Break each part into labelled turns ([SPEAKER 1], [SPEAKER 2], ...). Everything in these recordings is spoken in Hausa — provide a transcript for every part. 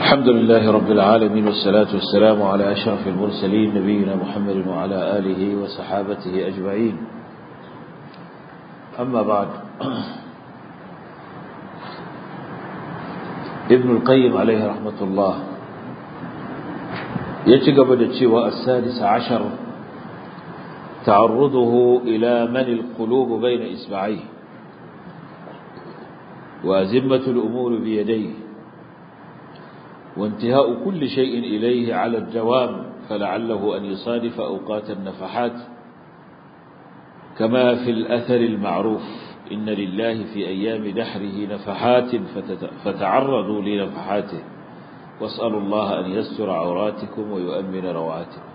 [SPEAKER 1] الحمد لله رب العالمين والصلاة والسلام على أشرف المرسلين نبينا محمد وعلى آله وصحابته أجمعين أما بعد ابن القيم عليه رحمة الله يتقب الشيء السادس عشر تعرضه إلى من القلوب بين إسبعيه وأزمة الأمور بيديه وانتهاء كل شيء إليه على الدوام فلعله أن يصادف أوقات النفحات كما في الأثر المعروف إن لله في أيام دحره نفحات فتعرضوا لنفحاته واسألوا الله أن يستر عوراتكم ويؤمن رواتكم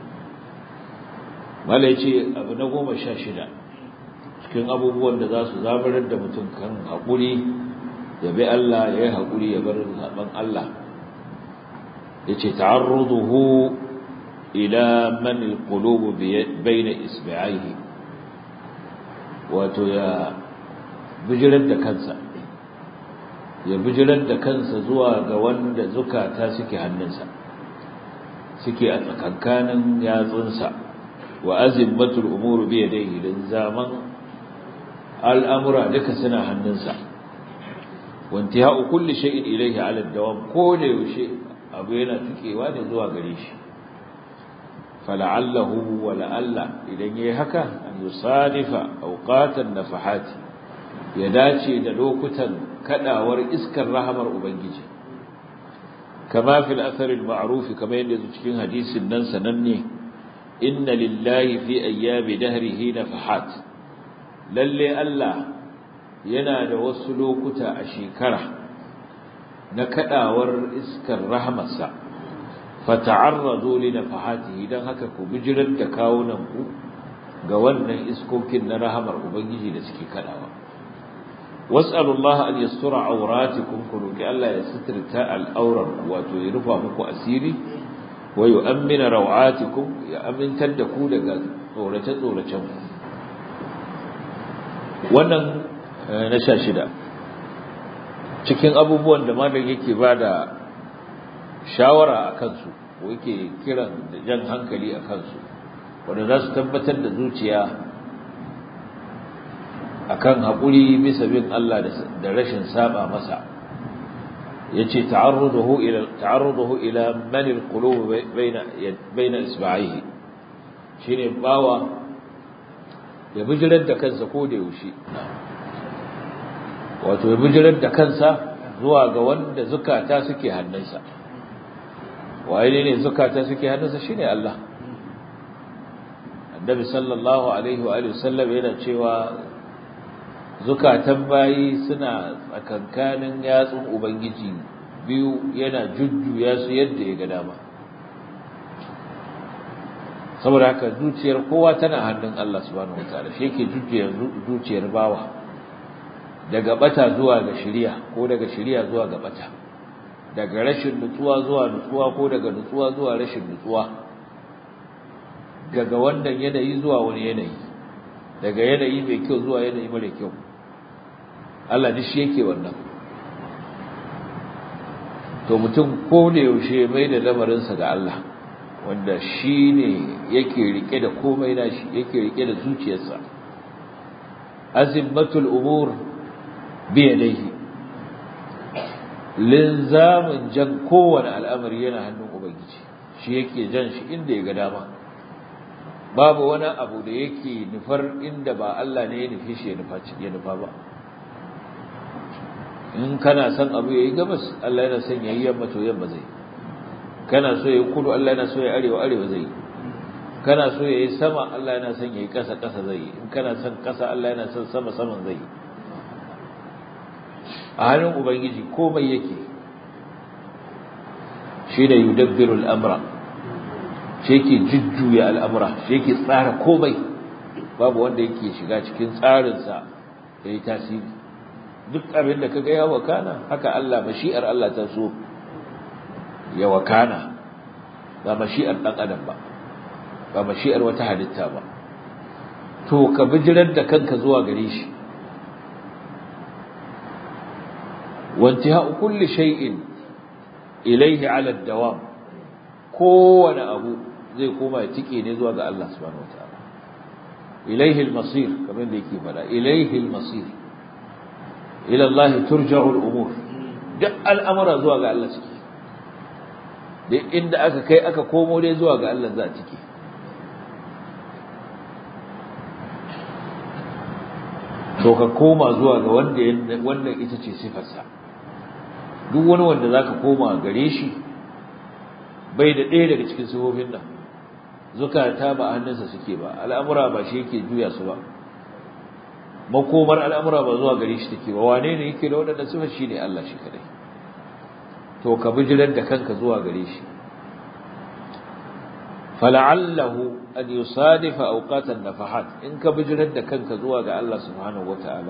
[SPEAKER 1] wala ce abu na goma sha shida cikin abubuwan da za su zabarar da mutum kan haƙuri ya bi Allah ya yi haƙuri ya bar zaɓen Allah ya ce ta'arruduhu ila man alqulubu bayna isbi'aihi wato ya bijirar da kansa ya bijirar da kansa zuwa ga wanda zukata suke hannunsa suke a tsakankanin yatsunsa wa azimmatul umuru bi yadayhi dan zaman al'amura duka suna hannunsa wa intihau kulli shay'in ilayhi ala dawam ko da yaushe abu yana tukewa ne zuwa gare shi fala'allahu wa la'alla idan yayi haka an yusadifa awqatan nafahati ya dace da lokutan kadawar iskar rahamar ubangiji kama fil athar al ma'ruf kama yadda cikin hadisin nan sananne inna lillahi fi ayyami dahrihi nafahat lalle Allah yana da wasu lokuta a shekara na kadawar iskar rahmarsa fata'arradu li nafahatihi dan haka ku bijirar da kawunan ku ga wannan iskokin na rahamar ubangiji da suke kadawa was'alullaha an yastura awratikum ku roki Allah ya sitirta al'aurar wato ya rufa muku asiri wa yu'ammina rawatikum ya amintar da ku daga tsorace tsoracen ku wannan na sha shida cikin abubuwan da malam yake bada shawara a kansu ko yake kiran da jan hankali a kansu wanda za su tabbatar da zuciya akan haƙuri bisa bin Allah da rashin saba masa yace ta'arruduhu ila ta'arruduhu ila man alqulub baina baina isba'ihi shine bawa ya bijirar da kansa ko da yaushe wato ya bijirar da kansa zuwa ga wanda zukata suke hannunsa waye ne zukata suke hannunsa shine Allah annabi sallallahu alaihi wa alihi wasallam yana cewa zukatan bayi suna tsakankanin yatsun ubangiji biyu yana jujjuya su yadda ya ga dama saboda haka zuciyar kowa tana hannun Allah subhanahu wataala shi yake jujjuya zuciyar bawa daga bata zuwa ga shiriya ko daga shiriya zuwa ga bata daga rashin nutsuwa zuwa nutsuwa ko daga nutsuwa zuwa rashin nutsuwa daga wannan yanayi zuwa wani yanayi daga yanayi mai kyau zuwa yanayi mara kyau Allah duk shi yake wannan to mutum ko da yaushe mai da lamarinsa ga Allah wanda shi ne yake rike da komai nashi yake rike da zuciyarsa azimmatul umur bi yadayhi linzamin jan kowane al'amari yana hannun ubangiji shi yake jan shi inda ya ga dama babu wani abu da yake nufar inda ba Allah ne ya nufi shi ya nufa ba in kana son abu yayi gabas Allah yana son yayi yamma to yamma zai kana so yayi kudu Allah yana so yayi arewa arewa zai kana so yayi sama Allah yana son yayi kasa kasa zai in kana son kasa Allah yana son sama saman zai a hannun ubangiji komai yake shi da yudabbiru al-amra shi yake jujjuya al'amura shi yake tsara komai babu wanda yake shiga cikin tsarinsa ya yi tasiri duk abin da kaga ya wakana haka Allah mashi'ar Allah ta so ya wakana ba mashi'ar ɗan adam ba ba mashi'ar wata halitta ba to ka bijirar da kanka zuwa gare shi وانتهاء كل شيء ilaihi ala dawam kowane abu zai koma ya tike ne zuwa ga Allah subhanahu wataala ilaihi al-masir kamar da yake fada ilaihi al-masir ila Allah turja'u al-umur duk al'amura zuwa ga Allah suke duk inda aka kai aka komo dai zuwa ga Allah za a cike to ka koma zuwa ga wanda wannan ita ce sifarsa duk wani wanda zaka koma gare shi bai da ɗaya daga cikin sifofin nan zukata ba hannunsa suke ba al'amura ba shi yake juya su ba makomar al'amura ba zuwa gare shi take ba wane ne yake da waɗannan sifar shi ne Allah shi kadai to ka bijirar da kanka zuwa gare shi fala'allahu an yusadifa awqatan nafahat in ka bijirar da kanka zuwa ga Allah subhanahu wataala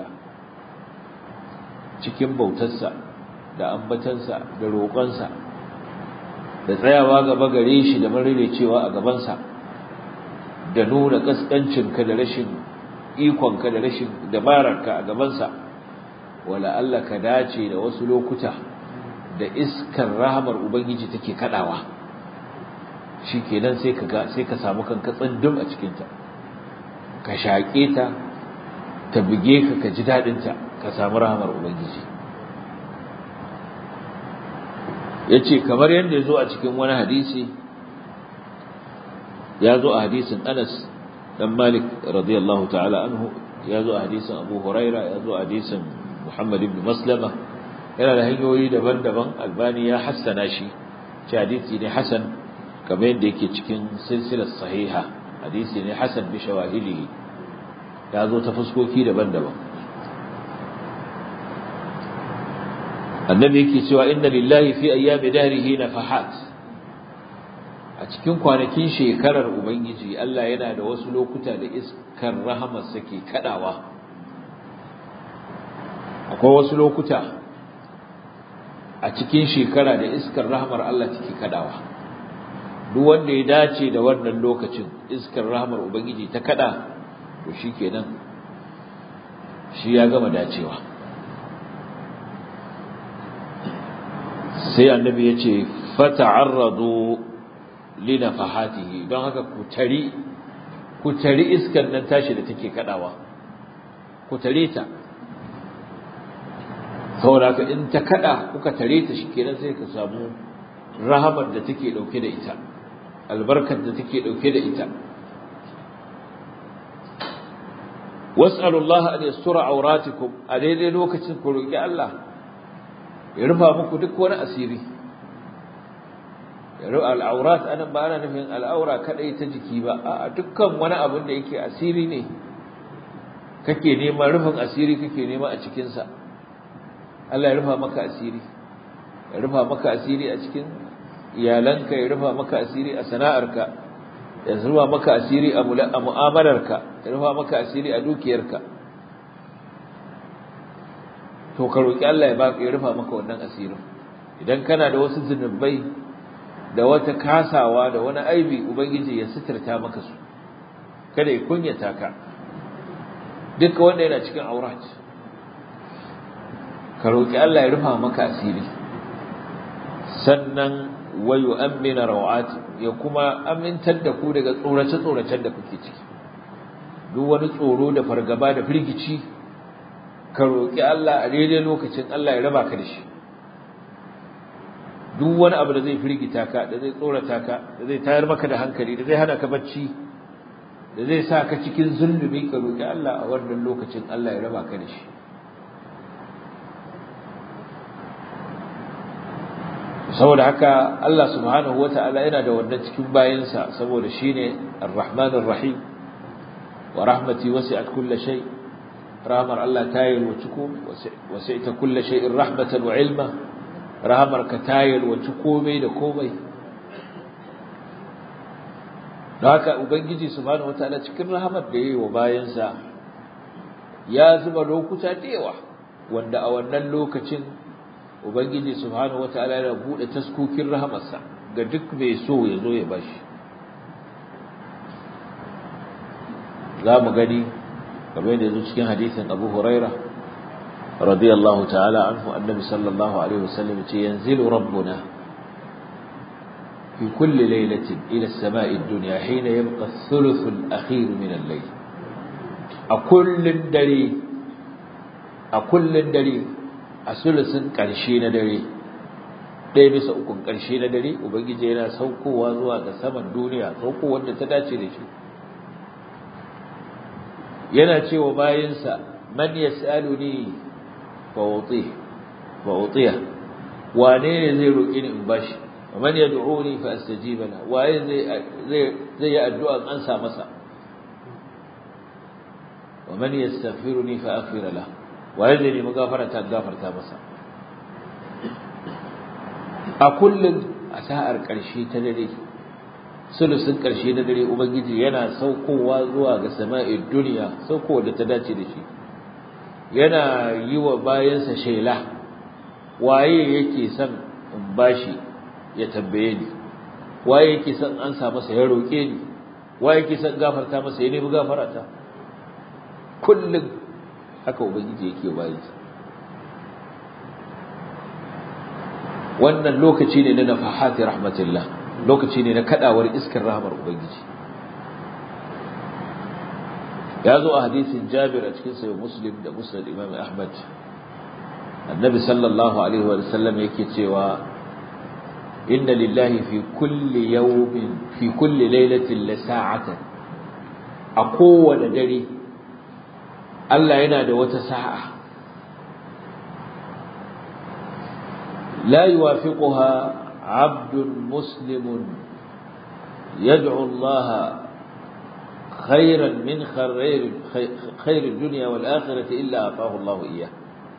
[SPEAKER 1] cikin bautarsa da ambatansa da roƙonsa da tsayawa gaba gare shi da cewa a gabansa da nuna kaskancinka da rashin ikonka da rashin dabararka a gabansa wala Allah ka dace da wasu lokuta da iskar rahamar ubangiji take kadawa shikenan sai ka ga sai ka samu kanka tsindum a cikin ta ka shaƙe ta ta buge ka ka ji dadin ta ka samu rahamar ubangiji yace kamar yadda yazo a cikin wani hadisi ya zo a hadisin Anas dan Malik radiyallahu ta'ala anhu ya zo a hadisin Abu Huraira ya zo a hadisin Muhammad ibn Maslama yana da hanyoyi daban-daban Albani ya hassana shi ce hadisi ne hasan kamar yadda yake cikin silsilar sahiha hadisi ne hasan bi shawahilihi ya zo ta fuskoki daban-daban annabi yake cewa inna lillahi fi ayyami dahrihi nafahat a cikin kwanakin shekarar ubangiji Allah yana da wasu lokuta da iskar rahamar sake kadawa akwai wasu lokuta a cikin shekara da iskar rahamar Allah take kadawa duk wanda ya dace da wannan lokacin iskar rahamar ubangiji ta kada to shikenan shi ya gama dacewa sai annabi ya ce fata'arradu linafahatihi don haka ku tari ku tari iskar nan tashi da take kadawa ku tare ta saboda ka in ta kada kuka tare ta shikenan sai ka samu rahamar da take dauke da ita albarkar da take dauke da ita was'alullah an yastura auratikum a daidai lokacin ku roki Allah ya rufa muku duk wani asiri al'aurat anan ba ana nufin al'aura kadai ta jiki ba a dukkan wani abin da yake asiri ne kake neman rufin asiri kake nema a cikinsa Allah ya rufa maka asiri ya rufa maka asiri a cikin iyalanka ya rufa maka asiri a sana'arka ya rufa maka asiri a mu'amalarka ya rufa maka asiri a dukiyarka to ka roki Allah ya baka ya rufa maka wannan asirin idan kana da wasu zunubai da wata kasawa da wani aibi ubangiji ya sitirta maka su kada ya kunyata ka duka wanda yana cikin aurat ka roki Allah ya rufa maka asiri sannan wayu amina rawat ya kuma amintar da ku daga tsorace tsoracen da kuke ciki duk wani tsoro da fargaba da firgici ka roki Allah a daidai lokacin Allah ya raba ka da shi duk wani abu da zai firgita ka da zai tsorata ka da zai tayar maka da hankali da zai hana ka bacci da zai sa ka cikin zulumi ka roki Allah a wannan lokacin Allah ya raba ka da shi saboda haka Allah subhanahu wata'ala yana da wannan cikin bayansa saboda shine Ar-Rahmanir Rahim wa rahmati wasi'at kulli shay rahmar Allah ta yi wa ciku wasi'ta kulli shay'in rahmatan wa ilma rahmar ka ta yi wa komai da komai da haka ubangiji subhanahu wata'ala cikin rahmar da yayi wa bayansa ya zuba lokuta da yawa wanda a wannan lokacin ubangiji subhanahu wataala yana bude taskokin rahamarsa ga duk mai so ya zo ya bashi za mu gani kamar yadda yazo cikin hadisin Abu Huraira radiyallahu ta'ala anhu annabi sallallahu alaihi wasallam ce yanzilu rabbuna في كل ليلة إلى السماء الدنيا حين يبقى الثلث الأخير من الليل أكل دري أكل دري أثلث كرشين دري ɗaya bisa ukun ƙarshe na dare ubangiji yana saukowa zuwa ga saman duniya saukowar da ta dace da shi yana cewa bayinsa man yas'aluni fa uti fa utiya wane ne zai roƙi ni in bashi man yad'uni fa astajiba la waye zai zai zai yi addu'a an sa masa wa man yastaghfiruni fa aghfir la waye zai nemi gafara ta gafarta masa a kullum a sa'ar ƙarshe ta dare sulusun ƙarshe na dare ubangiji yana saukowa zuwa ga sama'id duniya saukowa da ta dace da shi yana yi wa bayansa shela waye yake son in bashi ya tambaye ni waye yake son an sa masa ya roƙe ni waye yake son gafarta masa ya nemi gafarata kullum haka ubangiji yake bayansa wannan lokaci ne na nafahati rahmatillah lokaci ne na kadawar iskar rahmar ubangiji ya zo a hadisin jabir a cikin sayo muslim da musnad imam ahmad annabi sallallahu alaihi wa sallam yake cewa inna lillahi fi kulli yawmin fi kulli lailatin la sa'atan a kowane dare Allah yana da wata sa'a la yuwafiquha 'abdun muslimun yad'u Allah خيرا من خير خير الدنيا والآخرة إلا أعطاه الله إياه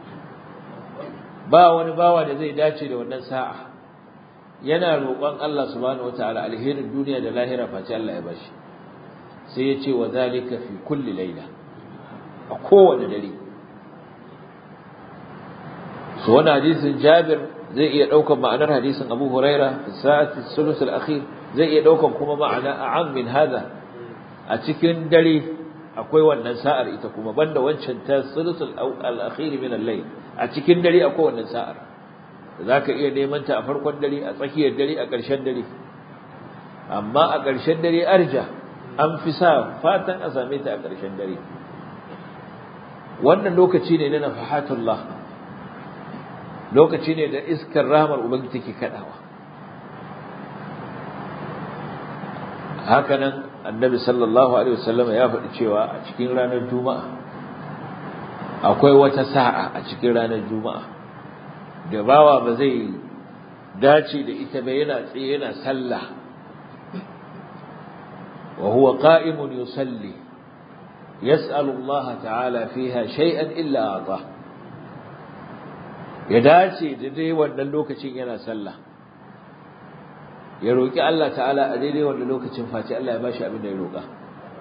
[SPEAKER 1] ba wani bawa da zai dace da wannan sa'a yana roƙon Allah subhanahu wataala alherin duniya da lahira face Allah ya bashi sai ya ce wa zalika fi kulli laila a kowane dare so wannan hadisin Jabir zai iya ɗaukar ma'anar hadisin Abu Huraira fi sa'ati sulus al-akhir zai iya ɗaukar kuma ma'ana a'am min hada a cikin dare akwai wannan sa'ar ita kuma banda wancan ta sulusul al-akhir min al-layl a cikin dare akwai wannan sa'ar zaka iya neman ta a farkon dare a tsakiyar dare a ƙarshen dare amma a ƙarshen dare arja an fi sa fatan a same ta a ƙarshen dare wannan lokaci ne na nafahatullah lokaci ne da iskar rahmar ubangiji take kadawa hakanan annabi sallallahu alaihi wasallam ya faɗi cewa a cikin ranar juma'a akwai wata sa'a a cikin ranar juma'a da bawa ba zai dace da ita ba yana tsaye yana sallah wa huwa qa'imun yusalli yas'alu Allah ta'ala fiha shay'an illa ata ya dace da dai wannan lokacin yana sallah ya roƙi Allah ta'ala a daidai wanda lokacin face Allah ya bashi abin da ya roƙa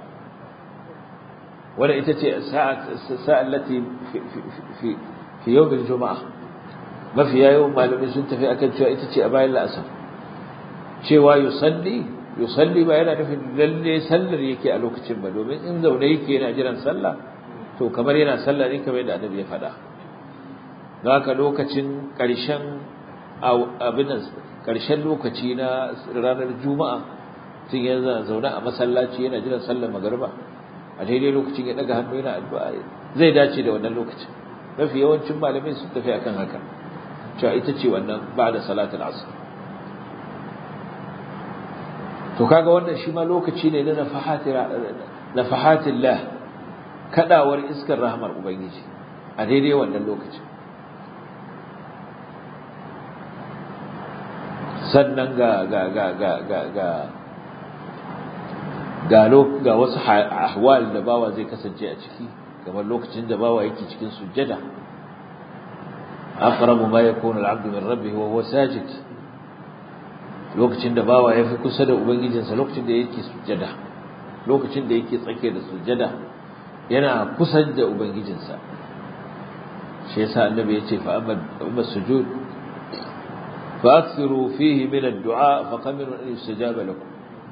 [SPEAKER 1] wanda ita ce sa'an lati fi fi yawmin juma'a mafi yawan malamai sun tafi akan cewa ita ce a bayan la'asar cewa yusalli yusalli ba yana nufin lalle sallar yake a lokacin ba domin in zaune yake yana jiran sallah to kamar yana sallah ne kamar yadda annabi ya faɗa haka lokacin ƙarshen abin ƙarshen lokaci na ranar juma'a tun yana zaune a masallaci yana jiran sallar magariba a daidai lokacin ya daga hannu yana addu'a zai dace da wannan lokacin mafi yawancin malamai sun tafi akan haka cewa ita ce wannan ba'da salatul asr to kaga wannan shi ma lokaci ne na nafahatir nafahatillah kadawar iskar rahmar ubangiji a daidai wannan lokacin sannan ga ga ga ga ga ga ga ga wasu ahwal da bawa zai kasance a ciki kamar lokacin da bawa yake cikin sujjada aqrabu ma yakunu al-'abdu min rabbih wa huwa sajid lokacin da bawa yafi kusa da ubangijinsa lokacin da yake sujjada lokacin da yake tsake da sujjada yana kusa da ubangijinsa shi yasa annabi ya ce fa amma sujud فأكثروا فيه من الدعاء فقمنوا أن يستجاب لكم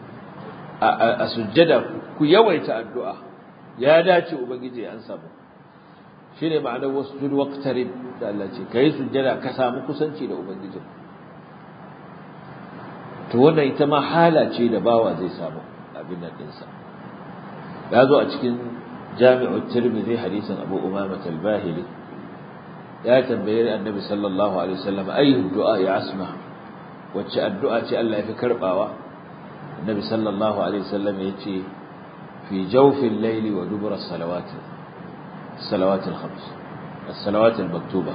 [SPEAKER 1] أسجد كو يويت الدعاء يا داتي أبنجي أنسابه shine ma'anar wasjud waqtarib da Allah ce kai sujjada ka samu kusanci da ubangiji to wannan ita ma hala ce da bawa zai samu abin nan dinsa ya zo a cikin jami'ut tirmidhi hadisin abu umama al-bahili ya tambaye annabi sallallahu alaihi wasallam ayu du'a ya asma wacce addu'a ce Allah ya fi karbawa annabi sallallahu alaihi wasallam ya ce fi jawfil layli wa dubur as-salawat as-salawat al-khams as-salawat al-maktuba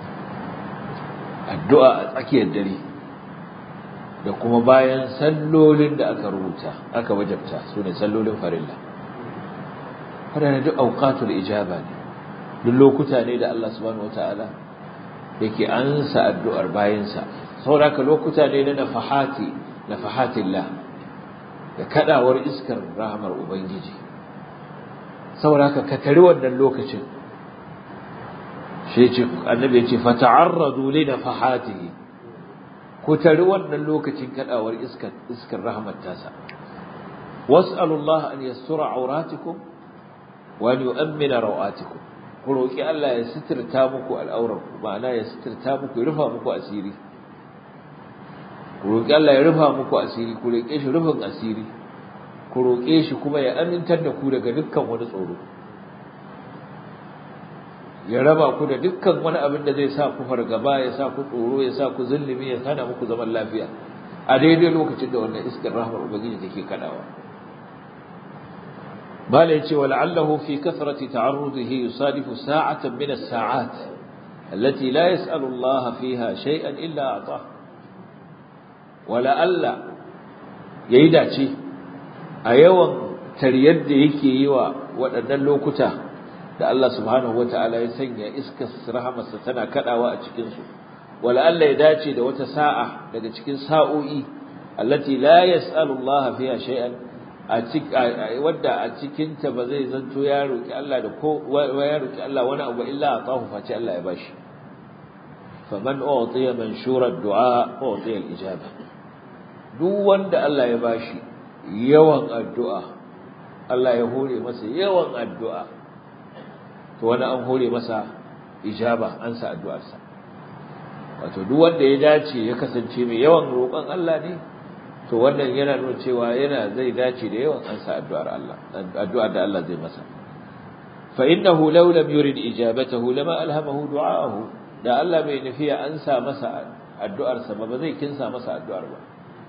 [SPEAKER 1] addu'a a tsakiyar dare da kuma bayan sallolin da aka rubuta aka wajabta sune sallolin farilla waɗanda duk auqatul ijaba ne duk lokuta ne da Allah subhanahu wataala yake ansa addu'ar bayansa saboda lokuta ne na nafahati nafahatillah da kadawar iskar rahmar ubangiji saboda haka ka tari wannan lokacin shi ce annabi ya ce fata'arradu li nafahatihi ku tari wannan lokacin kadawar iskar iskar rahmar tasa was'alullaha an yassura auratikum wa an yu'mina rawatikum ku roki Allah ya sitirta muku al'auranku ma'ana ya sitirta muku ya rufa muku asiri ku roki Allah ya rufa muku asiri ku roke shi rufin asiri ku roke shi kuma ya amintar da ku daga dukkan wani tsoro ya raba ku da dukkan wani abin da zai sa ku fargaba ya sa ku tsoro ya sa ku zulumi ya hana muku zaman lafiya a daidai lokacin da wannan iskar rahmar ubangiji take kadawa bala yace wala'allahu fi kathrati ta'arrudihi yusadifu sa'atan min as-sa'at allati la yas'alu Allah fiha shay'an illa ata wala'alla yayi dace a yawan tariyar da yake yi wa waɗannan lokuta da Allah subhanahu wata'ala ya sanya iskar rahamarsa tana kadawa a cikin su wala'alla ya dace da wata sa'a daga cikin sa'o'i allati la yas'alu Allah fiha shay'an wadda a cikinta ba zai zanto ya roki Allah da ko ya roki Allah wani abu illa atahu face Allah ya bashi faman utiya manshura ad-du'a utiya al-ijaba duk wanda Allah ya bashi yawan addu'a Allah ya hore masa yawan addu'a to wani an hore masa ijaba an sa addu'arsa wato duk wanda ya dace ya kasance mai yawan roƙon Allah ne to wannan yana nuna cewa yana zai dace da yawan ansa addu'ar Allah addu'ar da Allah zai masa fa innahu law lam yurid ijabatahu lama alhamahu du'aahu da Allah bai nufi ya ansa masa addu'ar sa ba zai kinsa masa addu'ar ba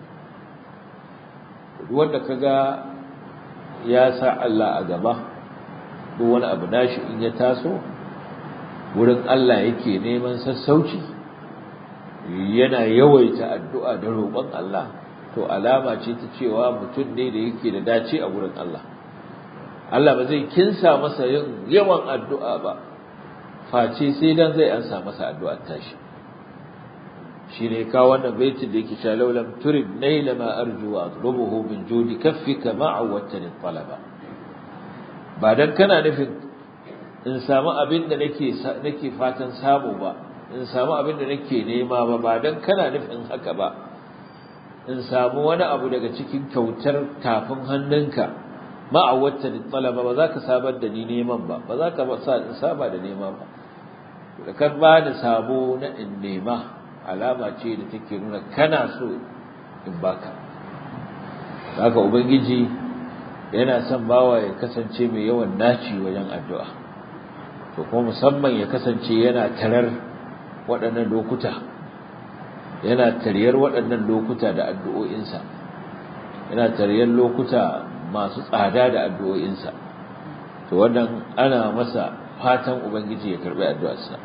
[SPEAKER 1] duk wanda kaga ya sa Allah a gaba duk wani abu nashi in ya taso wurin Allah yake neman sassauci yana yawaita addu'a da roƙon Allah to alama ce ta cewa mutum ne da yake da dace a wurin Allah Allah ba zai kinsa masa yin yawan addu'a ba face sai dan zai ansa masa addu'ar tashi shi ne kawo wannan baitin da yake cewa laulam turid naila ma arju wa atlubuhu min judi kaffika ma awwattani talaba ba dan kana nufin in samu abin da nake nake fatan samu ba in samu abin da nake nema ba ba dan kana nufin haka ba in samu wani abu daga cikin kyautar tafin hannunka ma'awatta da talaba ba za ka sabar da ni neman ba ba za ka saba da nema ba da kan ba da sabo na in nema alama ce da take nuna kana so in baka haka ubangiji yana son bawa ya kasance mai yawan naci wajen addu'a to kuma musamman ya kasance yana tarar waɗannan lokuta yana tariyar waɗannan lokuta da addu'o'insa yana tariyar lokuta masu tsada da addu'o'insa to wannan ana masa fatan ubangiji ya karbi addu'arsa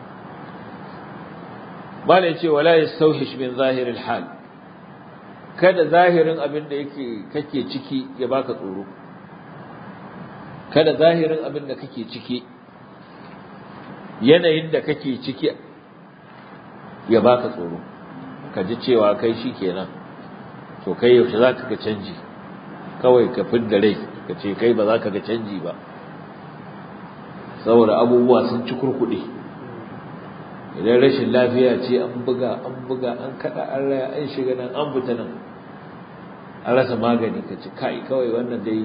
[SPEAKER 1] malai ce wala yastawhish min zahiril hal kada zahirin abin da yake kake ciki ya baka tsoro kada zahirin abin da kake ciki yanayin da kake ciki ya baka tsoro ka ji cewa kai shi kenan to kai yaushe za ka ga canji kawai ka fidda rai ka ce kai ba za ka ga canji ba saboda abubuwa sun ci kurkuɗe idan rashin lafiya ce an buga an buga an kaɗa an raya an shiga nan an fita nan an rasa magani ka ci kai kawai wannan dai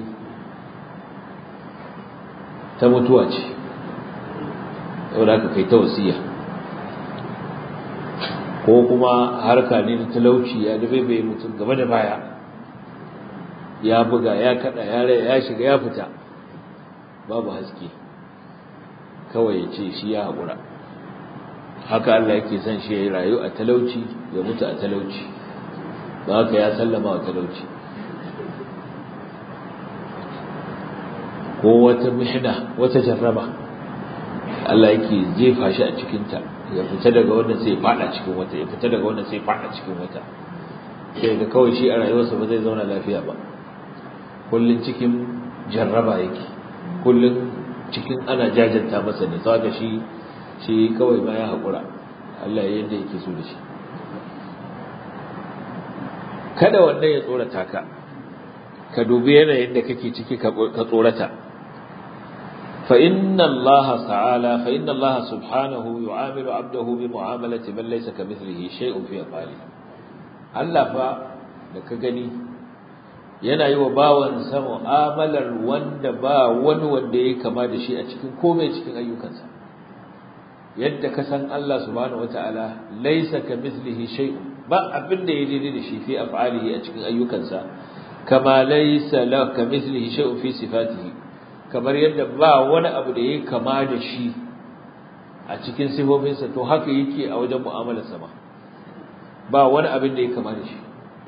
[SPEAKER 1] ta mutuwa ce saboda haka kai ta wasiya ko kuma harka ne na talauci ya dabe bai mutum gaba da baya ya buga ya kada ya rai ya shiga ya fita babu haske kawai ya ce shi ya haƙura haka Allah yake son shi ya yi rayu a talauci ya mutu a talauci ba haka ya sallama wa talauci ko wata mihna wata jarraba Allah yake jefa shi a cikinta ya fita daga wannan sai ya fada cikin wata ya fita daga wannan sai ya fada cikin wata sai ga kawai shi a rayuwarsa ba zai zauna lafiya ba kullun cikin jarraba yake kullun cikin ana jajanta masa ne saboda shi shi kawai ma ya haƙura Allah ya yadda yake so da shi kada wannan ya tsorata ka ka dubi yanayin da kake ciki ka tsorata fa inna Allah ta'ala fa inna Allah subhanahu yu'amilu 'abdahu bi mu'amalati man laysa kamithlihi shay'un fi afali Allah fa da ka gani yana yi wa bawansa mu'amalar wanda ba wani wanda ya kama da shi a cikin komai cikin ayyukansa yadda ka san Allah subhanahu wataala laysa kamithlihi shay'un ba abin da ya daidai da shi fi af'alihi a cikin ayyukansa kama laysa la kamithlihi shay'un fi sifatihi kamar yadda ba wani abu da yake kama da shi a cikin sifofinsa to haka yake a wajen mu'amalarsa ma ba wani abin da yake kama da shi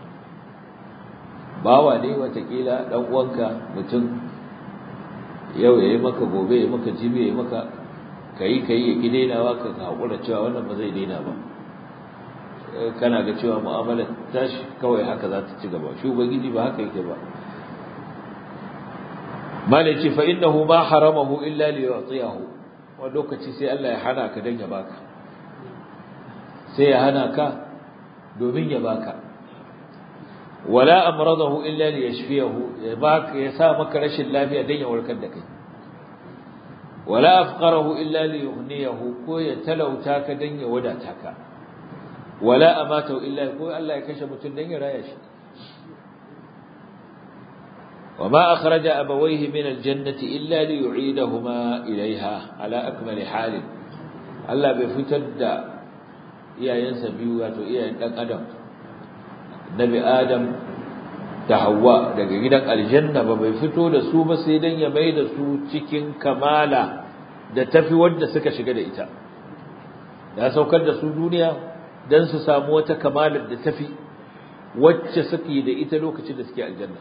[SPEAKER 1] bawa ne watakila dan uwanka mutum yau yayi maka gobe yayi maka jibi yayi maka kai kai ya ki dainawa ka hakura cewa wannan ba zai daina ba kana ga cewa mu'amala tashi kawai haka za ta ci gaba shi ubangiji ba haka yake ba malaci fa innahu ma haramahu illa li yu'tiyahu wa lokaci sai Allah ya hana ka dan ya baka sai ya hana ka domin ya baka wala amradahu illa li yashfiyahu ya baka ya sa maka rashin lafiya dan ya warkar da kai wala afqarahu illa li yughniyahu ko ya talauta ka dan ya wadata ka wala amatahu illa ko Allah ya kashe mutum dan ya raya shi وما أخرج أبويه من الجنة إلا ليعيدهما إليها على أكمل حال الله بفتد يا ينسى بيوات يا أدم نبي آدم تهوى daga gidan aljanna ba bai fito da su ba sai dan ya mai da su cikin kamala da tafi wanda suka shiga da ita ya saukar da su duniya dan su samu wata kamalar da tafi wacce suke da ita lokacin da suke aljanna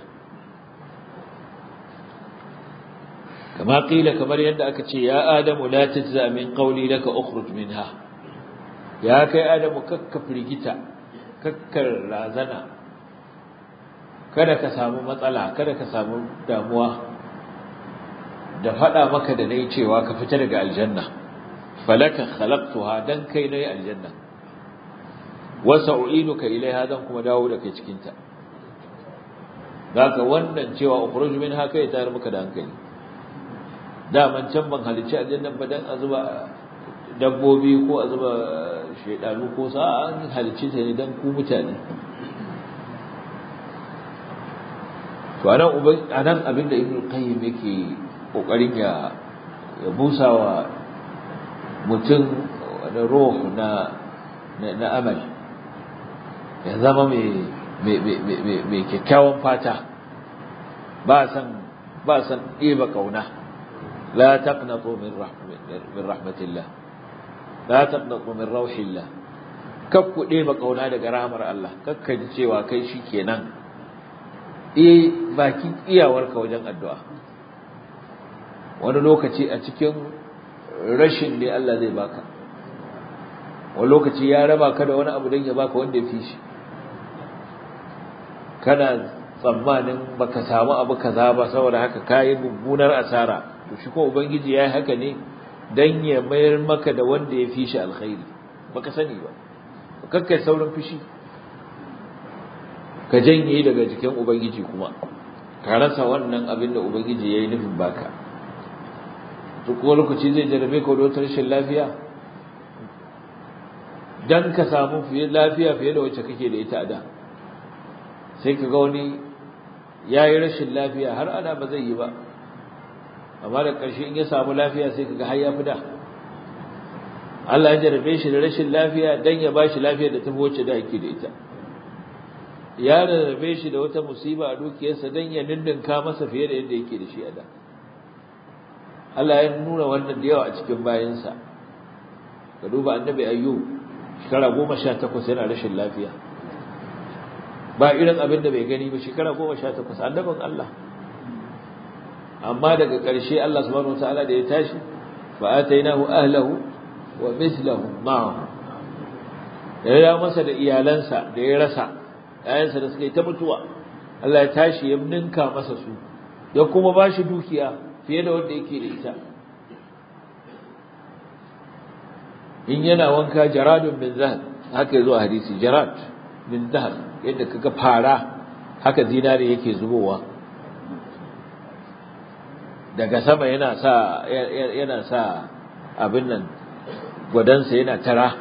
[SPEAKER 1] kama qila kamar yadda aka ce ya adamu la tajza min qawli laka ukhruj minha ya kai adamu kakka firgita kakkar razana kada ka samu matsala kada ka samu damuwa da fada maka da nayi cewa ka fita daga aljanna falaka khalaqtuha dan kai nayi aljanna wa sa'u'iduka ilaiha dan kuma dawo da kai cikin ta zaka wannan cewa ukhruj minha kai tayar maka da hankali daman can ban halicci aljannan ba dan a zuba dabbobi ko a zuba shaidanu ko sa an halicci ta ne dan ku mutane to anan uban anan abinda ibnu qayyim yake kokarin ya ya busawa mutum da ruh na na amal ya zama mai mai mai kyakkyawan fata ba san ba san ɗeba kauna لا تقنطوا من رحمة من رحمة الله لا تقنطوا من روح الله kakku ɗeba ƙauna daga rahamar Allah kakka ji cewa kai shi kenan eh baki iyawarka wajen addu'a wani lokaci a cikin rashin ne Allah zai baka wani lokaci ya raba ka da wani abu don ya baka wanda ya fi shi kana tsammanin baka samu abu kaza ba saboda haka kayi mummunar asara to shi ko ubangiji yayi haka ne dan ya mayar maka da wanda ya fi shi alkhairi baka sani ba kakkai saurin fishi ka janye daga jikin ubangiji kuma ka rasa wannan abin da ubangiji yayi nufin baka to ko lokaci zai jarabe ka da rashin lafiya dan ka samu fiye lafiya fiye da wacce kake da ita a da sai ka ga wani yayi rashin lafiya har ana ba zai yi ba amma da ƙarshe in ya samu lafiya sai kaga har ya fi da Allah ya jarabe shi da rashin lafiya dan ya bashi lafiya da tafi wacce da yake da ita ya jarabe shi da wata musiba a dukiyarsa dan ya dindinka masa fiye da yadda yake da shi a da Allah ya nuna wannan da yawa a cikin bayansa ka duba annabi ayyub shekara goma sha takwas yana rashin lafiya ba irin abin da bai gani ba shekara goma sha takwas annabin Allah amma daga ƙarshe Allah subhanahu wataala da ya tashi fa atainahu ahlahu wa mithluhum ma'ahu da ya masa da iyalansa da ya rasa ƴaƴansa da suka yi ta mutuwa Allah ya tashi ya ninka masa su ya kuma ba shi dukiya fiye da wanda yake da ita in yana wanka jaradun min zahab haka yazo a hadisi jarad min zahab yadda kaga fara haka zinare yake zubowa daga sama yana sa yana sa abin nan gwadansa yana tara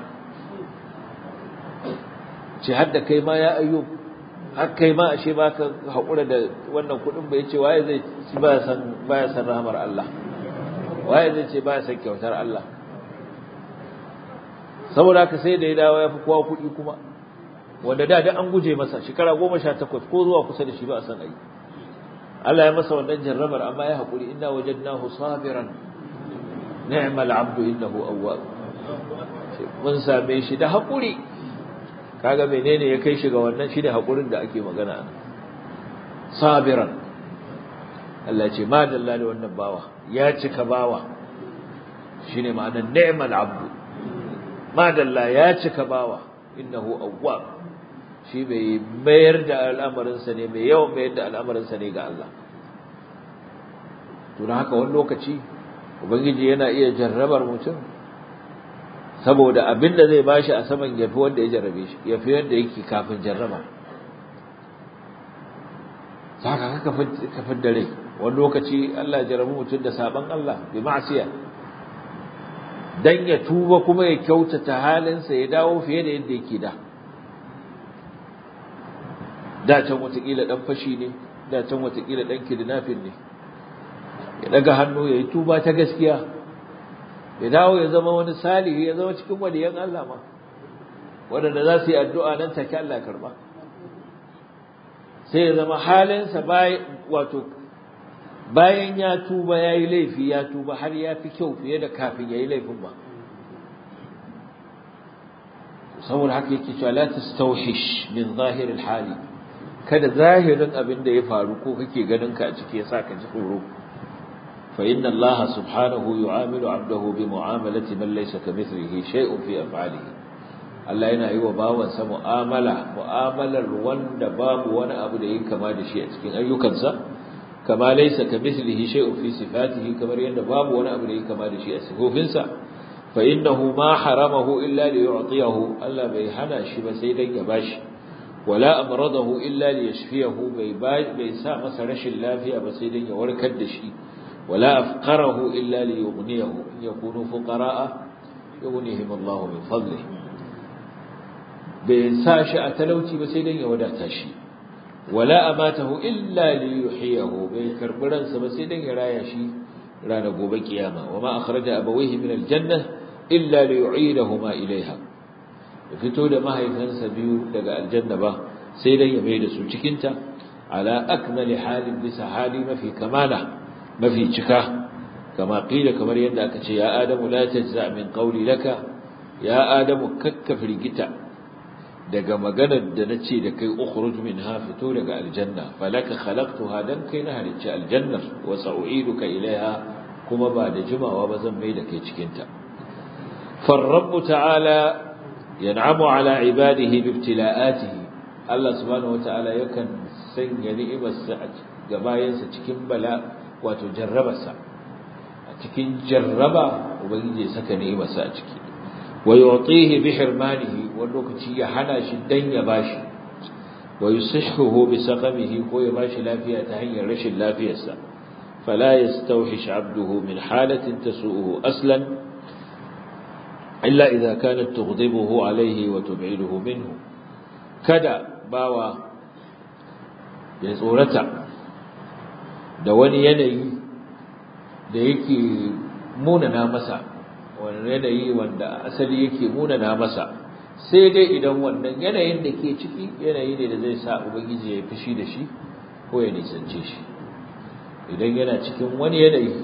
[SPEAKER 1] ce hadda kai ma ya ayyub har kai ma ashe baka haƙura da wannan kuɗin bai ce waye zai ci baya san baya san rahmar Allah waye zai ce baya san kyautar Allah saboda haka sai da ya dawo ya fi kowa kuɗi kuma wanda da da an guje masa shekara goma sha takwas ko zuwa kusa da shi ba a san ayi Allah ya masa wannan jarrabar amma ya haƙuri inna wajadnahu sabiran ni'mal abdu innahu awwab mun same shi da haƙuri kaga menene ya kai shi ga wannan shine haƙurin da ake magana ana sabiran Allah ce ma dalla da wannan bawa ya cika bawa shine ma'anar ni'mal abdu ma dalla ya cika bawa innahu awwab shi bai mayar da al'amarinsa ne mai yawan mayar da al'amarinsa ne ga Allah to haka wani lokaci ubangiji yana iya jarrabar mutum saboda abin da zai bashi a saman yafi wanda ya jarrabe shi yafi wanda yake kafin jarraba saka haka kafin da rai wani lokaci Allah ya jarrabu mutum da saban Allah bi ma'siya dan ya tuba kuma ya kyautata halinsa ya dawo fiye da yadda yake da da can watakila dan fashi ne da can watakila dan kidnapping ne ya daga hannu ya yi tuba ta gaskiya ya dawo ya zama wani salihi ya zama cikin waliyan Allah ma waɗanda za su yi addu'a nan take Allah karba sai ya zama halinsa wato bayan ya tuba ya yi laifi ya tuba har ya fi kyau fiye da kafin ya yi laifin ba saboda haka yake cewa la tastawhish min zahiril hali kada zahirin abin da ya faru ko kake ganin ka a ciki yasa ka ji tsoro fa inna Allah subhanahu yu'amilu 'abdahu bi mu'amalati man laysa kamithlihi shay'un fi af'alihi Allah yana yi wa bawansa mu'amala mu'amalar wanda babu wani abu da yake kama da shi a cikin ayyukansa kama laysa kamithlihi shay'un fi sifatihi kamar yadda babu wani abu da yake kama da shi a sifofinsa fa innahu ma haramahu illa li yu'tiyahu Allah bai hana shi ba sai dan ya bashi wala amradahu illa li yashfiyahu bai bai sa masa rashin lafiya ba sai dan ya warkar da shi wala afqarahu illa li yughniyahu in yakunu fuqara'a yughnihim Allah min fadlihi bai sa shi a talauci ba sai dan ya wadata shi wala amatahu illa li yuhyihu bai karbi ransa ba sai dan ya raya shi ranar gobe kiyama wama akhraja abawayhi min aljanna illa li yu'idahuma ilaiha ya fito da mahaifansa biyu daga aljanna ba sai dan ya mai da su cikin ta ala akmali halin bisa hali mafi kamala mafi cika kama qila kamar yadda aka ce ya adamu la tajza min qawli laka ya adamu kakka firgita daga maganar da na ce da kai ukhruj minha fito daga aljanna falaka khalaqtuha dan kai na halicci aljannar wa sa'u'iduka ilaiha kuma ba da jimawa ba zan mai da kai cikin ta فالرب تعالى ينعم على عباده بابتلاءاته الله سبحانه وتعالى يكن sanya ni'imarsa a gabayansa cikin bala wato jarrabarsa a cikin jarraba ubangiji ya saka ni'imarsa a ciki wa yu'tihi bi hirmanihi wani lokaci ya hana shi dan ya bashi wa yusihhuhu bi saqamihi ko ya bashi lafiya ta hanyar rashin lafiyarsa fala yastawhish 'abduhu min halatin tasu'uhu aslan illa idza kanat tughdibuhu alayhi wa tub'iduhu minhu kada bawa ya tsorata da wani yanayi da yake munana masa wani yanayi wanda asali yake munana masa sai dai idan wannan yanayin da ke ciki yanayi ne da zai sa ubangiji ya fushi da shi ko ya nisance shi idan yana cikin wani yanayi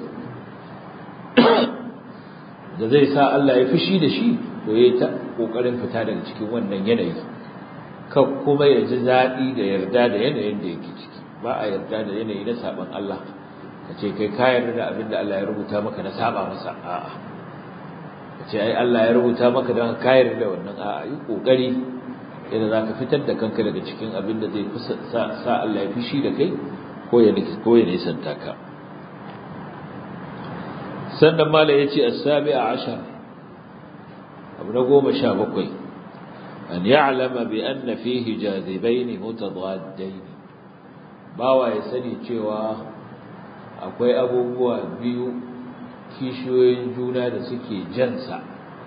[SPEAKER 1] da zai sa Allah ya fushi da shi to yayi ta kokarin fita daga cikin wannan yanayi kan kuma ya ji daɗi da yarda da yanayin da yake ciki ba a yarda da yanayi na saban Allah ka ce kai ka yarda da abin da Allah ya rubuta maka na saba masa a'a ka ce ai Allah ya rubuta maka don ka yarda da wannan a'a yi kokari yadda za ka fitar da kanka daga cikin abin da zai sa Allah ya fushi da kai ko ya ko ya nisanta ka sannan mala ya ce as-sabi'a ashar abu na goma sha bakwai an ya'lama bi anna fihi jazibain mutadaddain bawa ya sani cewa akwai abubuwa biyu kishiyoyin juna da suke jansa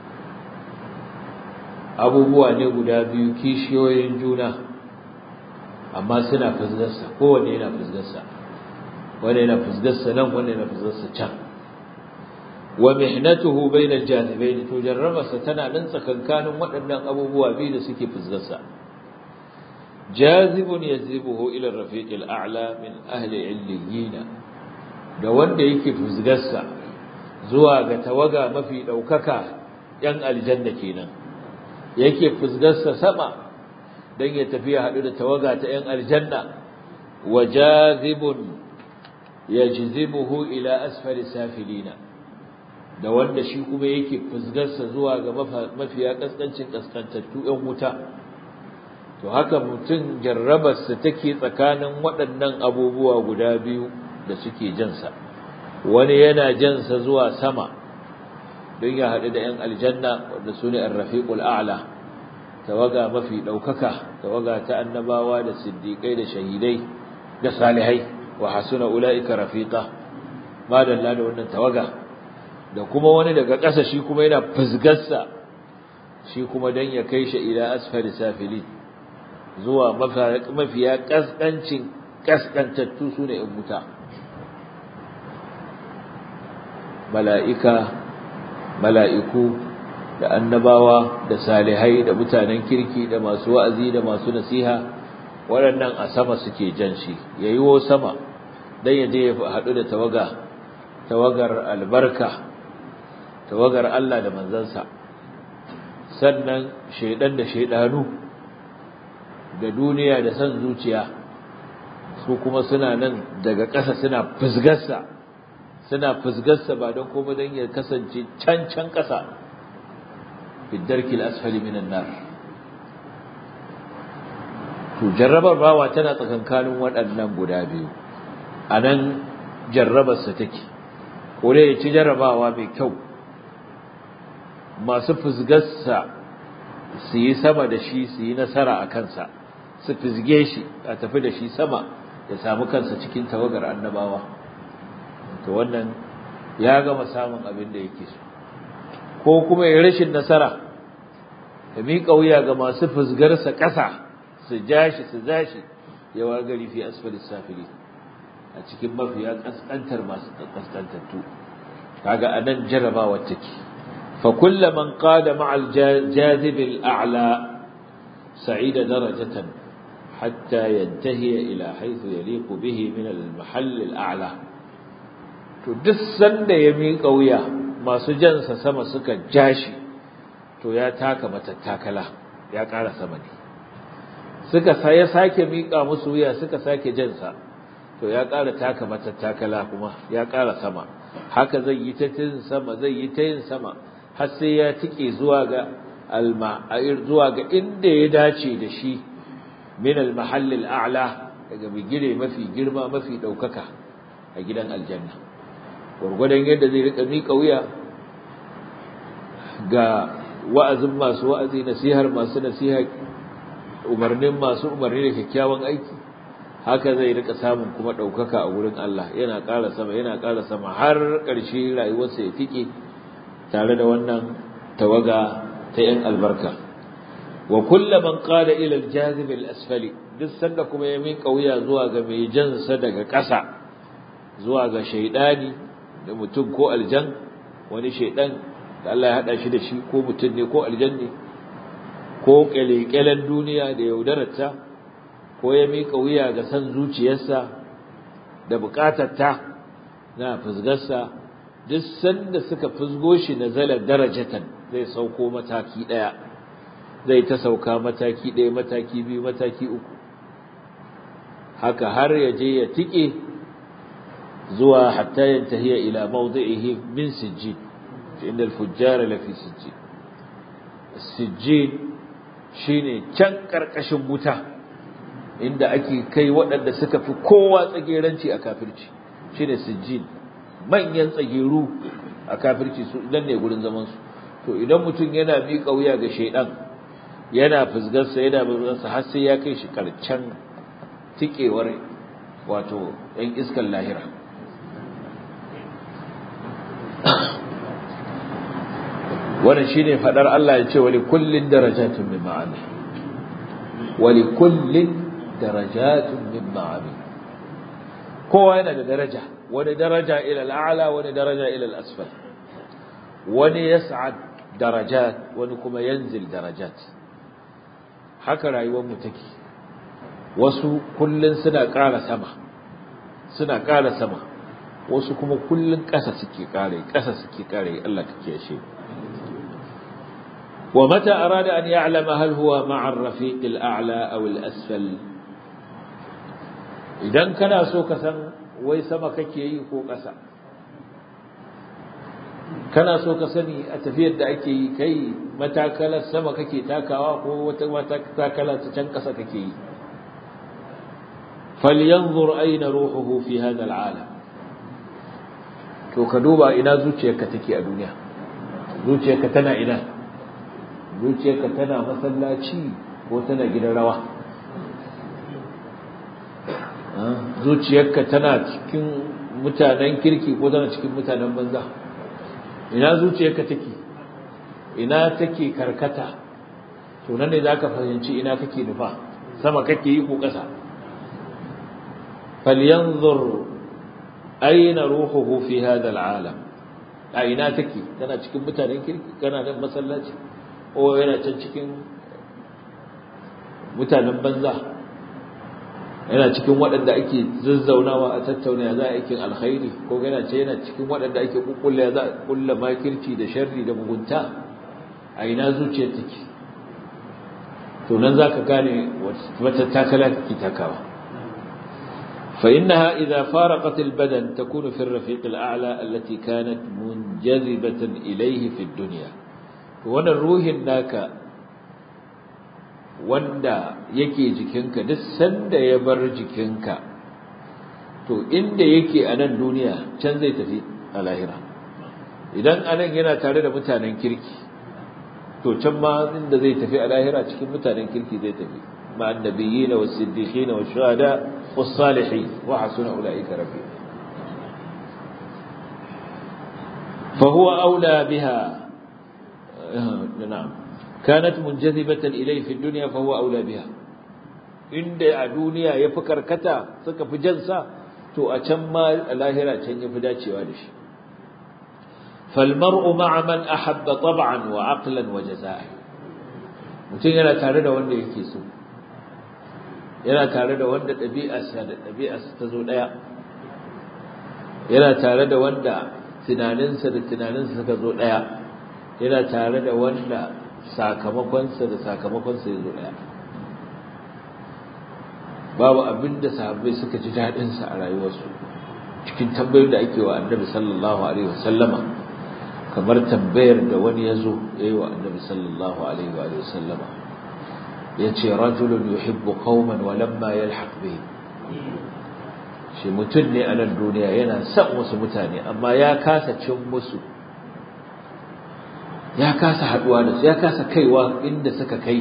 [SPEAKER 1] abubuwa ne guda biyu kishiyoyin juna amma suna fusgarsa kowanne yana fusgarsa wanda yana fusgarsa nan wanda yana fusgarsa can wa mihnatuhu bainal janibayn to jarrabarsa tana nan tsakankanin waɗannan abubuwa biyu da suke fusgarsa jazibun yazibuhu ila rafiqil a'la min ahli illiyina da wanda yake fusgarsa zuwa ga tawaga mafi daukaka yan aljanna kenan yake fusgarsa sama dan ya tafi ya hadu da tawaga ta yan aljanna wa jazibun yajzibuhu ila asfali safilina da wanda shi kuma yake fusgarsa zuwa ga mafiya kaskancin kaskantattu yan wuta to haka mutum jarrabarsa take tsakanin waɗannan abubuwa guda biyu da suke jansa wani yana jansa zuwa sama don ya haɗu da 'yan aljanna wanda su ne arrafiƙul a'la tawaga mafi ɗaukaka tawaga ta annabawa da siddiƙai da shahidai da salihai wa hasuna ula'ika rafiqa madalla da wannan tawaga da kuma wani daga ƙasa shi kuma yana fusgarsa shi kuma don ya kai shi ila asfali safili zuwa mafiya ƙasƙancin ƙasƙantattu su ne in wuta mala'ika mala'iku da annabawa da salihai da mutanen kirki da masu wa'azi da masu nasiha waɗannan a sama suke jan shi ya yi wo sama don ya je ya haɗu da tawaga tawagar albarka tawagar Allah da manzansa sannan shaidan da shaidanu da duniya da san zuciya su kuma suna nan daga ƙasa suna fusgarsa suna fusgarsa ba don kuma don ya kasance can can ƙasa fiddarkil asfali minan nar to jarrabar bawa tana tsakankanin waɗannan guda biyu a nan jarrabarsa take ko dai ya ci jarrabawa mai kyau masu fusgarsa su yi sama da shi su yi nasara a kansa su fizge shi a tafi da shi sama ya samu kansa cikin tawagar annabawa to wannan ya gama samun abin da yake so ko kuma ya rashin nasara ya miƙa wuya ga masu fusgarsa ƙasa su ja shi su za shi ya wargari fi asfali safili a cikin mafiya ƙasƙantar masu ƙasƙantattu kaga anan jarabawar take فكل من قاد مع الجاذب الأعلى سعيد درجة حتى ينتهي إلى حيث يليق به من المحل الأعلى تدسن يميق ويا ما سجنس سما سكا جاشي to ya taka matattakala ya ƙara sama ne suka ya sake miƙa musu wuya suka sake jansa to ya ƙara taka matattakala kuma ya ƙara sama haka zai yi ta yin sama zai yi ta yin sama har sai ya tike zuwa ga alma'ir zuwa ga inda ya dace da shi min almahall al'ala daga bigire mafi girma mafi daukaka a gidan aljanna gurgurdan yadda zai rika mika wuya ga wa'azin masu wa'azi nasihar masu nasiha umarnin masu umarni da kyakkyawan aiki haka zai rika samun kuma daukaka a wurin Allah yana ƙara sama yana ƙara sama har ƙarshe rayuwarsa ya tike tare da wannan tawaga ta ‘yan albarka. Wa kulla man qala ila al-jazib al-asfali duk sanda kuma ya miƙa wuya zuwa ga mai jansa daga ƙasa zuwa ga shaidani da mutum ko aljan wani shaidan da Allah ya hada shi da shi ko mutum ne ko aljanni ko kyalekyalen duniya da yaudararta ko ya miƙa wuya ga san zuciyarsa da buƙatarta na fusgarsa duk sanda suka fusgo shi na zalar darajatan zai sauko mataki ɗaya zai ta sauka mataki ɗaya mataki biyu mataki uku haka har ya je ya tike zuwa hatta yantahiya ila mawdi'ihi min sijjin inda al-fujjar la fi sijjin sijjin shine can karkashin wuta inda ake kai waɗanda suka fi kowa tsageranci a kafirci shine sijjin manyan tsageru a kafirci su idan ne gurin zaman su to idan mutum yana miƙa wuya ga shaidan yana fusgarsa yana fusgarsa har sai ya kai shi karcan tikewar wato ɗan iskan lahira wannan shine fadar Allah ya ce wali kullin darajatun min ma'ani wali kullin darajatun min ma'ani kowa yana da daraja wani daraja ila al'ala wani daraja ila al'asfal wani yas'ad darajat wani kuma yanzil darajat haka rayuwar mu take wasu kullun suna ƙara sama suna ƙara sama wasu kuma kullun ƙasa suke ƙare ƙasa suke ƙare Allah kake shi ومتى أراد أن يعلم هل هو مع الرفيق الأعلى أو الأسفل إذا كان سوك سن ويسما كي يكو قسا كان سوك سني أتفيد أكي كي متى كلا السما كي تاكا ومتى تاكلا تشنكسا كي فلينظر أين روحه في هذا العالم to ka duba ina zuciyarka take a duniya zuciyarka tana ina zuciyarka tana masallaci ko tana gidan rawa zuciyarka tana cikin mutanen kirki ko tana cikin mutanen banza ina zuciyarka take ina take karkata to nan ne zaka fahimci ina kake nufa sama kake yi ko ƙasa falyanzur aina ruhuhu fi hadha al'alam a ina take tana cikin mutanen kirki kana nan masallaci ko yana can cikin mutanen banza yana cikin waɗanda ake zazzaunawa a tattauna za a aikin alkhairi ko yana ce yana cikin waɗanda ake kukkulla za a kulla makirci da sharri da mugunta a ina zuciyar take to nan zaka gane wata takala kake takawa فإنها إذا فارقت البدن تكون في الرفيق الأعلى التي كانت منجذبة إليه في الدنيا wannan ruhin naka wanda yake jikinka duk sanda ya bar jikinka to inda yake a nan duniya can zai tafi a lahira idan anan yana tare da mutanen kirki to can ma inda zai tafi a lahira cikin mutanen kirki zai tafi مع النبيين والصديقين والشهداء والصالحين وحسن أولئك رفيقا فهو أولى بها نعم كانت منجذبة إليه في الدنيا فهو أولى بها عند الدنيا يفكر كتا سك في جنسا تو أتم الاهرة كان يفداتي والش فالمرء مع من أحب طبعا وعقلا وجزاء mutum yana tare da wanda yake so yana tare da wanda ɗabi'arsa da ɗabi'arsa ta zo ɗaya yana tare da wanda tunaninsa da tunaninsa suka zo ɗaya yana tare da wanda sakamakonsa da sakamakonsa ya zo ɗaya babu abin da sahabbai suka ji daɗinsa a rayuwarsu cikin tambayoyin da ake wa annabi sallallahu alaihi wasallama kamar tambayar da wani ya zo ya yi wa annabi sallallahu alaihi wasallama ya ce rajulun yuhibbu qauman wa lamma yalhaq bihim shi mutum ne a nan duniya yana son wasu mutane amma ya kasa cin musu ya kasa haduwa da su ya kasa kaiwa inda suka kai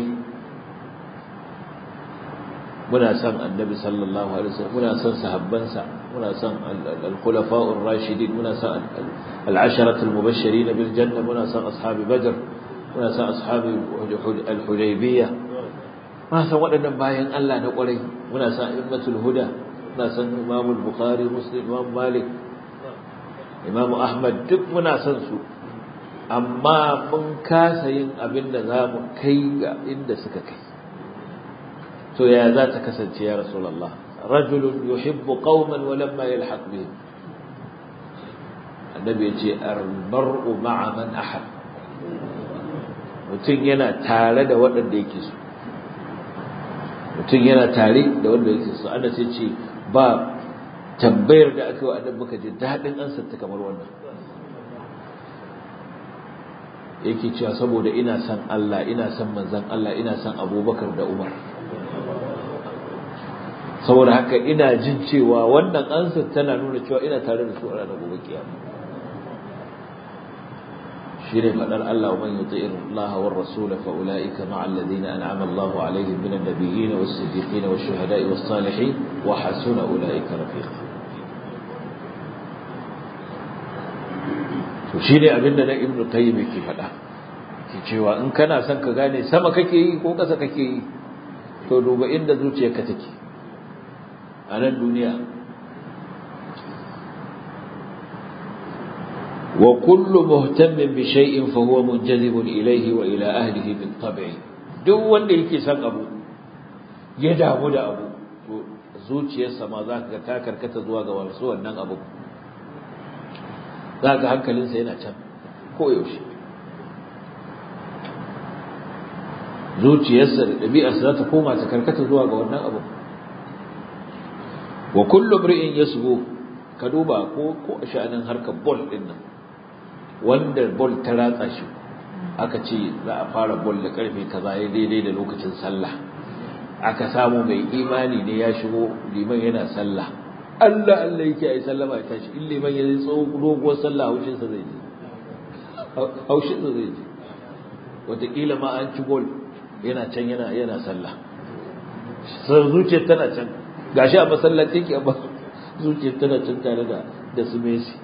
[SPEAKER 1] muna son annabi sallallahu alaihi wasallam muna son sahabbansa muna son al-khulafa'ur rashidin muna son al-asharatul mubashirin bil janna muna son ashabi badr muna son ashabi al-hudaybiyah muna son waɗannan bayan Allah na ƙwarai muna son immatul huda muna son Imam al-Bukhari Muslim Imam Malik Imam Ahmad duk muna son su amma mun kasa yin abin da za mu kai ga inda suka kai to ya za ta kasance ya rasulullah rajulun yuhibbu qauman wa lamma yalhaq bihim annabi ya ce al-mar'u ma'a man ahab mutum yana tare da waɗanda yake so mutum yana tare da wanda yake so ana sai ce ba tambayar da aka yi wa annabi muka ji daɗin ansarta kamar wannan yake cewa saboda ina son Allah ina son manzon Allah ina son Abubakar da Umar saboda haka ina jin cewa wannan ansar tana nuna cewa ina tare da su a ranar gobe kiyama shine fadar Allah wa man yuti'ir Allah war rasul fa ulaika ma'a alladhina an'ama Allahu alaihim minan nabiyyin was siddiqin wash shuhada'i was salihin wa hasuna ulaika rafiqa to shine abinda na Ibn Qayyim yake fada ke cewa in kana son ka gane sama kake yi ko ƙasa kake yi to duba inda zuciyarka take a nan duniya wa kullu muhtammin bi shay'in fa huwa munjazibun ilayhi wa ila ahlihi bil tab'i duk wanda yake son abu ya damu da abu to zuciyarsa ma za ka ga ta karkata zuwa ga wasu wannan abu za ka hankalinsa yana can koyaushe zuciyarsa da ɗabi'arsa za ta koma ta karkata zuwa ga wannan abu wa kullu mri'in yasbu ka duba ko ko a sha'anin harkar ball din nan wanda ball ta ratsa shi aka ce za a fara ball da karfe kaza ya daidai da lokacin sallah aka samu mai imani ne ya shigo liman yana sallah Allah Allah yake ai sallama ya tashi in liman ya tsawo doguwar sallah haushin sa zai je haushin sa zai je wataƙila ma an ci gol yana can yana yana sallah sai zuciyar tana can gashi a masallaci ke amma zuciyar tana can tare da da su Messi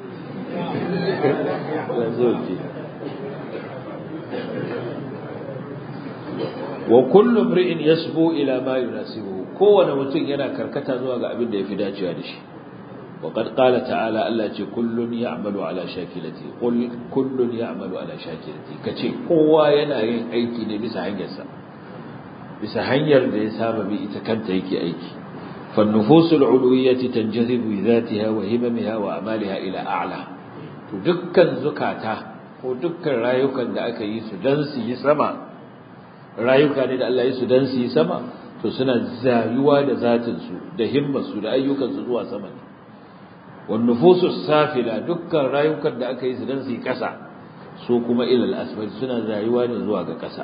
[SPEAKER 1] wa kullu imri'in yasbu ila ma yunasibuhu kowane mutum yana karkata zuwa ga abin da yafi dacewa da shi wa qad qala ta'ala Allah ce kullun ya'malu ala shakilati qul kullun ya'malu ala shakilati kace kowa yana yin aiki ne bisa hanyarsa bisa hanyar da ya saba bi ita kanta yake aiki fa nufusul uluwiyyati tanjazibu bi dhatiha wa himamiha wa amaliha ila a'la to dukkan zukata ko dukkan rayukan da aka yi su dan su yi sama rayuka ne da Allah ya su dan su yi sama to suna zayuwa da zatin su da himmar su da ayyukan su zuwa sama ne wan nufusus safila dukkan rayukan da aka yi su dan su yi kasa su kuma ila al-asfal suna zayuwa ne zuwa ga kasa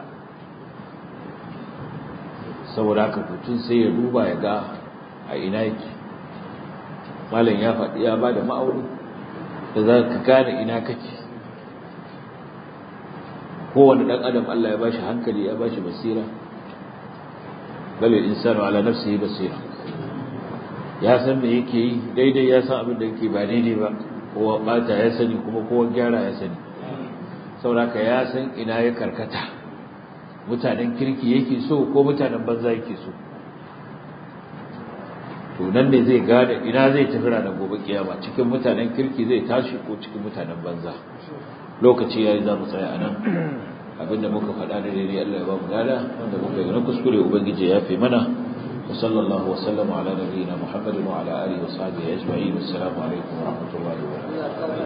[SPEAKER 1] saboda haka mutum sai ya duba ya ga a ina yake malam ya faɗi ya bada ma'auni da za ka gane ina kake kowane ɗan adam Allah ya bashi hankali ya bashi basira balil insanu ala nafsihi basira ya san me yake yi daidai ya san abin da yake ba daidai ba kowa bata ya sani kuma kowa gyara ya sani sauraka ya san ina ya karkata mutanen kirki yake so ko mutanen banza yake so to nan ne zai gane ina zai tafi ranar gobe kiyama cikin mutanen kirki zai tashi ko cikin mutanen banza lokaci yayi za mu tsaya anan abinda muka faɗa da daidai Allah ya ba mu lada wanda muka yi na kuskure ubangiji ya fi mana wa sallallahu wa sallama ala nabiyyina muhammadin wa ala alihi wa sahbihi ajma'in assalamu alaikum wa rahmatullahi wa barakatuh